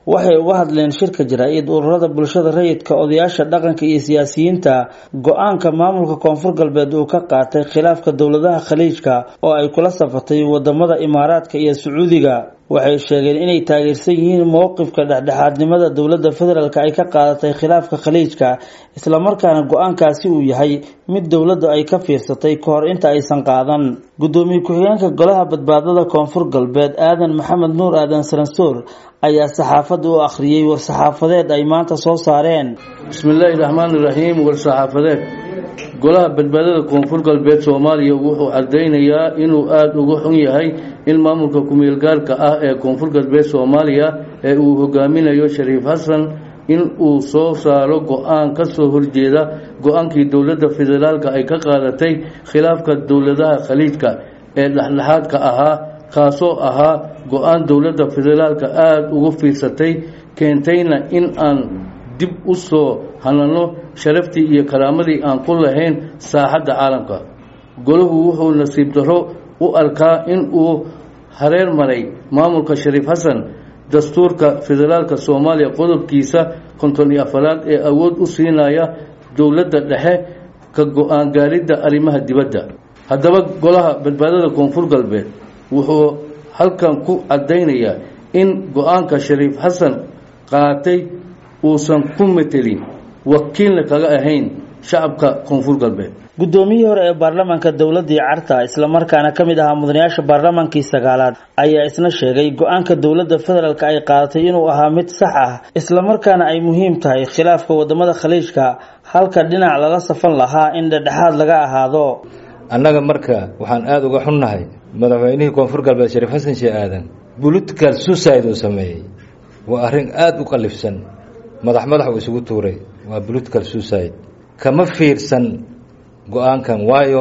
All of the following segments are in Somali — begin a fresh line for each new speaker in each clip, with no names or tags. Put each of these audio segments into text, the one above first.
waxay uga hadleen shirka jaraa-id ururada bulshada rayidka odayaasha dhaqanka iyo siyaasiyiinta go-aanka maamulka koonfur galbeed uu ka qaatay khilaafka dowladaha khaliijka oo ay kula safatay wadamada imaaraadka iyo sacuudiga waxay sheegeen inay taageersan yihiin mowqifka dhexdhexaadnimada dowladda federaalk ay ka qaadatay khilaafka khaliijka islamarkaana go-aankaasi uu yahay mid dowladda ay ka fiirsatay ka hor inta aysan qaadan gudoomiye ku-xigeenka golaha badbaadada koonfur galbeed aadan maxamed nuur aadan saransoor ayaa saxaafadda u akhriyey war-saxaafadeed ay maanta soo saareen
bismillaahi raxmaani raxiim war-saxaafadeed golaha badbaadada koonfur galbeed soomaaliya wuxuu cadaynayaa inuu aada uga xun yahay in maamulka ku-meelgaarka ah ee koonfur galbeed soomaaliya ee uu hogaaminayo shariif xasan in uu soo saaro go-aan ka soo horjeeda go-aankii dowladda federaalka ay ka qaadatay khilaafka dowladaha khaliijka ee dhexdhexaadka ahaa kaasoo ahaa go-aan dowladda federaalka aada ugu fiirsatay keentayna in aan dib u soo hanano sharaftii iyo karaamadii aan ku lahayn saaxadda caalamka golahu wuxuu nasiib darro u arkaa in uu hareer maray maamulka shariif xasan dastuurka federaalka soomaaliya qodobkiisa konton iyo afaraad ee awood u siinaya dowladda dhexe ka go-aan gaaridda arrimaha dibadda haddaba golaha badbaadada koonfur galbeed wuxuu halkan ku caddaynayaa in go-aanka shariif xasan qaatay uusan ku metelin wakiilna kaga ahayn shacabka koonfur galbeed
guddoomiyihii hore ee baarlamaanka dowladii carta islamarkaana ka mid ahaa mudanayaasha baarlamaankii sagaalaad ayaa isna sheegay go-aanka dowladda federaalk ay qaadatay inuu ahaa mid sax ah islamarkaana ay muhiim tahay khilaafka wadamada khaliijka halka dhinac lala safan lahaa in dhedhexaad laga ahaado
annaga marka waxaan aada uga xunnahay madaxweynihii koonfur galbeed shariif xasan shee aadan political suicide uu sameeyey waa arrin aada u qalifsan madax madax uu isugu tuuray waa political suicide kama fiirsan go-aankan waayo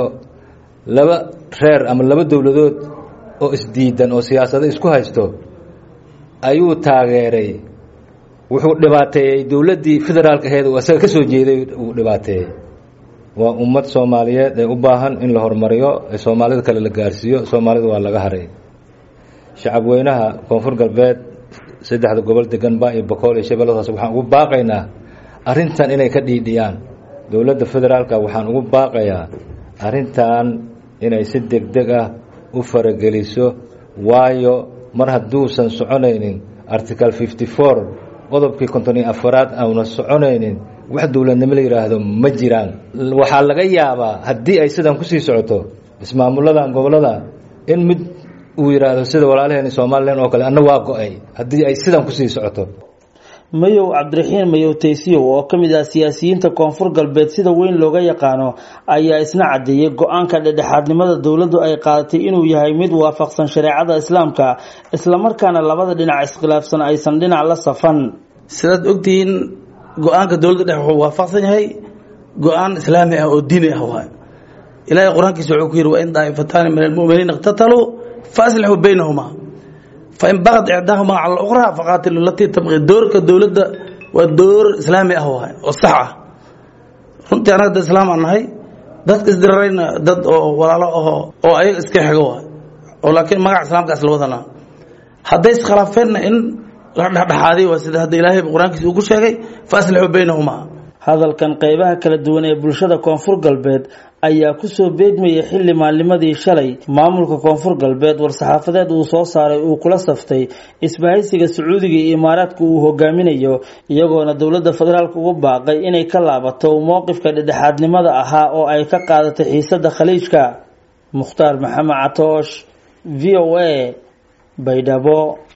laba reer ama laba dowladood oo isdiidan oo siyaasado isku haysto ayuu taageeray wuxuu dhibaateeyey dowladdii federaalka aheed uu asaga ka soo jeeday uu dhibaateeyey waa ummad soomaaliyeed ee u baahan in la horumariyo ee soomaalida kale la gaarsiiyo soomaalida waa laga haray shacabweynaha koonfur galbeed saddexda gobol deganba iyo boqol iyo shabeelladaas waxaan ugu baaqaynaa arrintan inay ka dhiidhiyaan dowladda federaalka waxaan ugu baaqayaa arrintan inay si deg deg ah u farageliso waayo mar hadduusan soconaynin article fifty four qodobkii konton iyo afaraad auna soconaynin wax dowladnimo la yidhaahdo ma jiraan waxaa laga yaabaa haddii ay sidan kusii socoto ismaamulada gobolada in mid uu yidhaahdo sida walaalaheen somalilan oo kale anna waa go-ay haddii ay sidan kusii socoto
mayow cabdiraxiin mayow taysiyow oo ka mid ah siyaasiyiinta koonfur galbeed sida weyn looga yaqaano ayaa isna caddeeyey go-aanka dhedhexaadnimada dowladdu ay qaadatay inuu yahay mid waafaqsan shareecada islaamka islamarkaana labada dhinac iskhilaafsan aysan dhinac la safan
sidaad ogtihiin go-aanka dowladda dhex wuxuu waafaqsan yahay go-aan islaami ah oo diini ah waay ilaahay qur-aankiisa wuxuu ku yidhi wa in daa'ifataani min almu'miniina iqtataluu faaslixuu baynahumaa fain bagad icdaahuma cala ukhraa faqaatilu latii tabqi doorka dowladda waa door islaami ah waay oo sax ah runtii annaga dad islaam aan nahay dadka isdirarayna dad oo walaalo aho oo ayaga iska xigo waay oo laakiin magaca islaamka isla wadanaa hadday iskhilaafeenna in la dhexdhexaadiy waa sida hadda ilaahay qur-aankiisa uu ku sheegay faaslixuu baynahumaa
hadalkan qeybaha kala duwan ee bulshada koonfur galbeed ayaa kusoo beegmayay xilli maalnimadii shalay maamulka koonfur galbeed war-saxaafadeed uu soo saaray uu kula saftay isbahaysiga sacuudiga iyo imaaraadka uu hogaaminayo iyagoona dowladda federaalk ugu baaqay inay ka laabato mowqifka dhedhexaadnimada ahaa oo ay ka qaadatay xiisada khaliijka mukhtaar maxamed catoosh v o a baydhabo